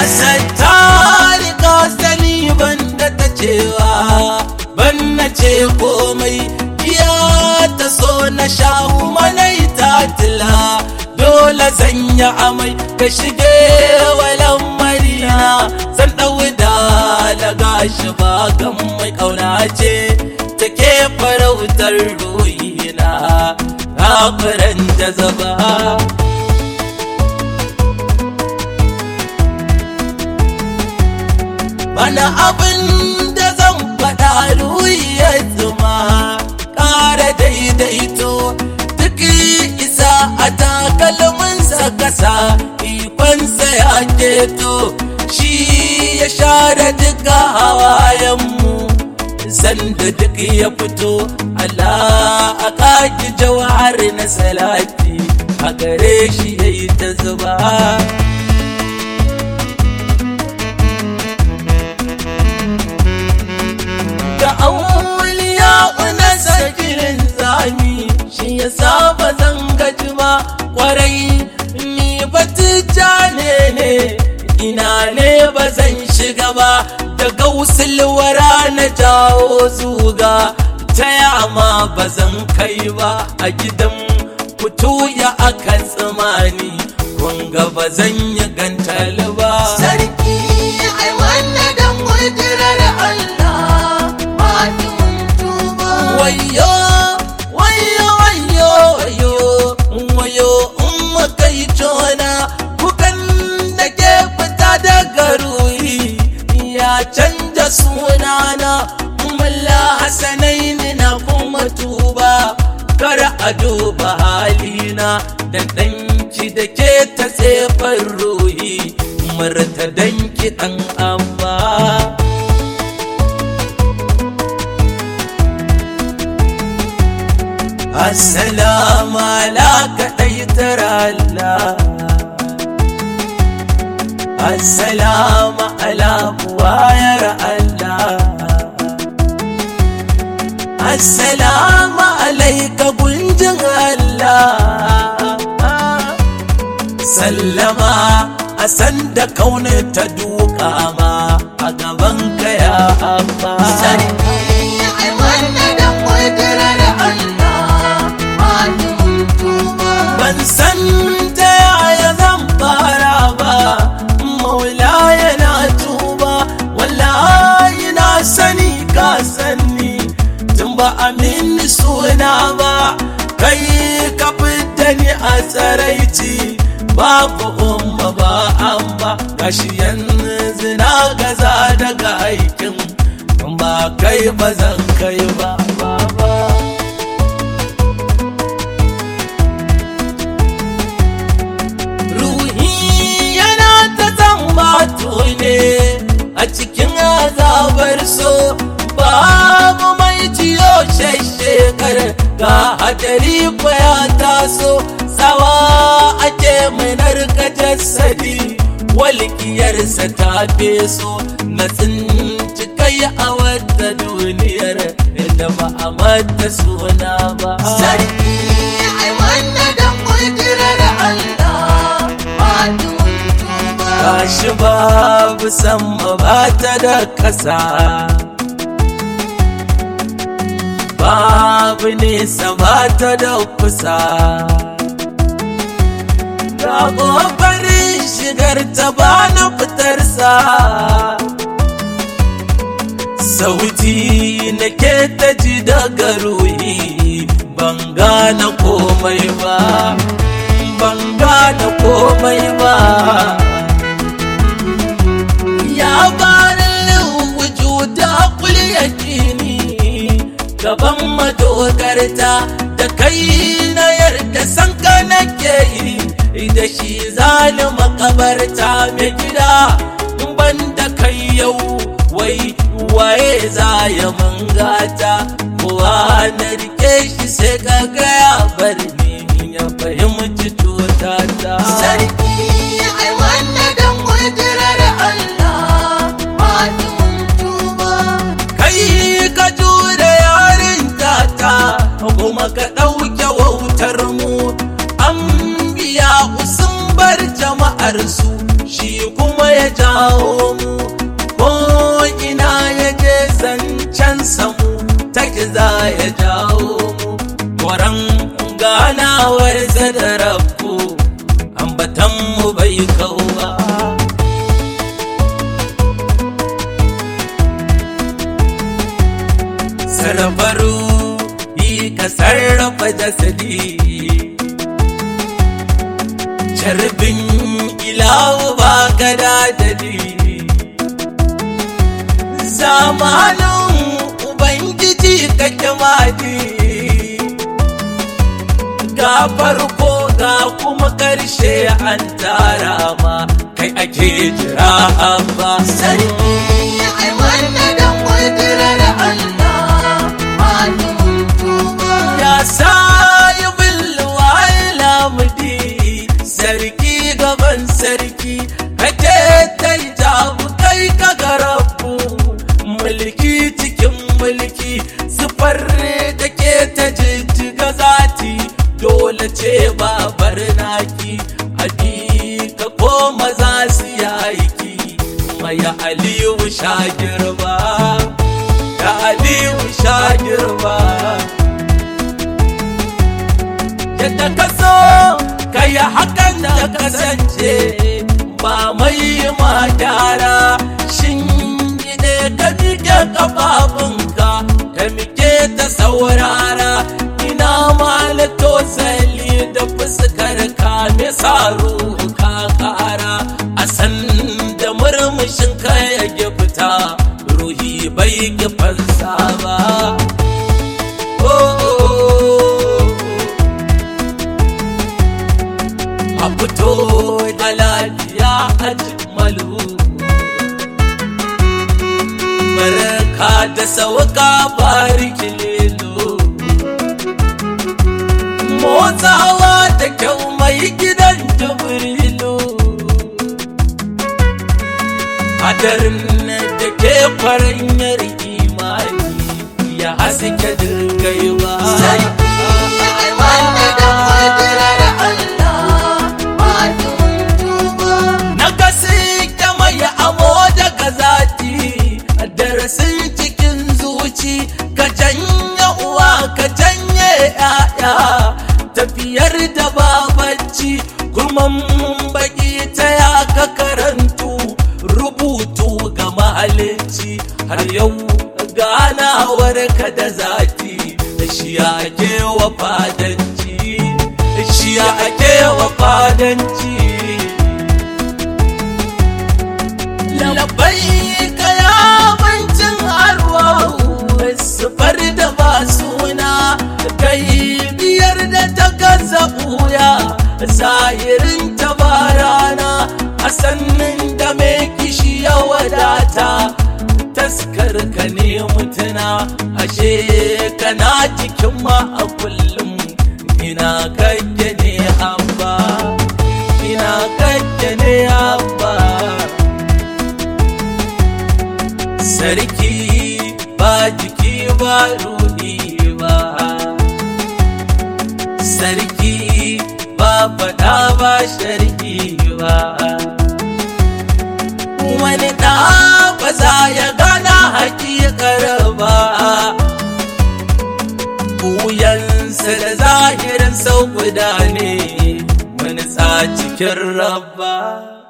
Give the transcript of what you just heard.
satari ka sani banda ta cewa ban na ce komai iya ta so na sha kuma na yi tatila dole zan yi amai ka shige walan marina zan ɗau da gashi ba gan mai ƙauna ce take farautar ruhina kafiran jazaba bana abin da zan faɗa ruhi ya zuma ƙara daidaito duk isa a takalminsa kasa ikonsa ya keto shi ya share duka hawayenmu sanda duk ya fito Allah a kaki jawhar na salati a gare shi ya yi ta zuba da auliya una sakirin zami shi ya saba zan gaji ba kwarai ni batija ne ne ina ne ba zan shiga ba daga wusulwara na jawo zuga ta yama ba zan kai ba a gidan fito ya aka tsamani kunga ba zan yi gantal ba Sarki ai wannan dan kudirar Allah Fatin tuba wayo wayo wayo wayo wayo umma kai tona kukan da ke fita daga ruhi ya canja sunana mulla hasanaini na kuma tuba kar a duba halina da ɗanki da ke ta tsefar ruhi marta danki ɗan amma Assalamu alaka ɗaitar Allah Assalamu ala buwayar Allah Assalamu alaika gunjin Allah Sallama a sanda kauna ta duka ma a gaban ka ya amma Sarki ai wannan dan kudirar Allah Fatin tuba ban san ta yaya zan fara ba maula yana tuba wallahi na sani ka sani tun ba amin suna ba kai ka fita ni a tsaraici babu umma ba an ba gashi yanzu na gaza daga aikin ba kai ba zan kai ba ba ba ruhi yana ta zambato ne a cikin azabar so babu mai ciyo shekar ga hadari ya taso tsawa ake mai narka jasadi walƙiyarsa ta feso na tsinci kai a wata duniyar da ba a mata suna ba Sarki ai wannan dan kudirar Allah Fatin tuba Gashi babu sama ba ta da ƙasa Babu nesa ba ta da kusa Ga ƙoƙarin shigar ta ba na fitarsa Sauti na ke ta ji daga ruhi ban gane komai ba ban gane komai ba ya barin wujuda kul yakini gaban madogarta da kai na yarda san ka nake yi da shi zani makabarta mai gida ban da kai yau wai waye za ya mangata kowa na rike shi sai ka gaya bar ni ya fahimci cutata Sarki ai wannan dan kudirar Allah Fatin tuba kai ka jure yarin tata kuma ka ɗauke wautar mu an biya sun bar jama'ar su shi kuma ya jawo mu ko ina ya je zancen samu ta za ya jawo mu Kwaran ganawar da rabu ambatan mu bai kauwa sarrafaru yi ka sarrafa jasadi Carbin ilawu ba ka dadadi Zamanin Ubangiji kake madi Ga farko ga kuma ƙarshe an tara ma kai ake jira ba sarki ai wannan dan kudirar Allah malumin tuba Ya sayi bilwa lamudi sarki gaban sarki kake ta jabu kai ka garabu mulki cikin mulki sufar da ke ta jijjiga zati dole ce babar naki abi ka koma za su yaki maya aliyu sha girma da aliyu sha girma yadda ka so ka yi hakan da kasance ba mai ma gyara shin ne ka miƙe ƙafafunka ka miƙe ta saurara ina malato sali da fuskar ka me saro ka kara a san da murmushin ka ya fita ruhi bai ki fansa ba oh, oh, oh. a fito da lafiya a malu barka da sauka bariki lelo motsawa da kyau mai gidan jibrilu hadarin da ke faranyar imani ya haske dirgaiwa sarki ai wannan dan kudirar Allah malumin tuba na gasi mai amo daga zati darasin cikin zuci ka janye uwa ka janye ya'ya tafiyar da babanci kurman baki ta ya ka karantu rubutu ga mahalicci har yau ganawar ka da zati da shi ake wa fadanci shi ake wa fadanci labai ka ya bancin arwa sufar da ba suna kai biyar da ta gaza buya zahirin ta barana a sannin da mai kishi ya wadata taskar ka ne mutuna ashe kana cikin ma a kullum ina kake ne abba ina kake ne abba sarki ba jiki ba rudi ba sarki ba fada ba sharki ba wani ɗa ba za ya gana hakikar ba buyansa da zahirin sau guda ne wani cikin rabba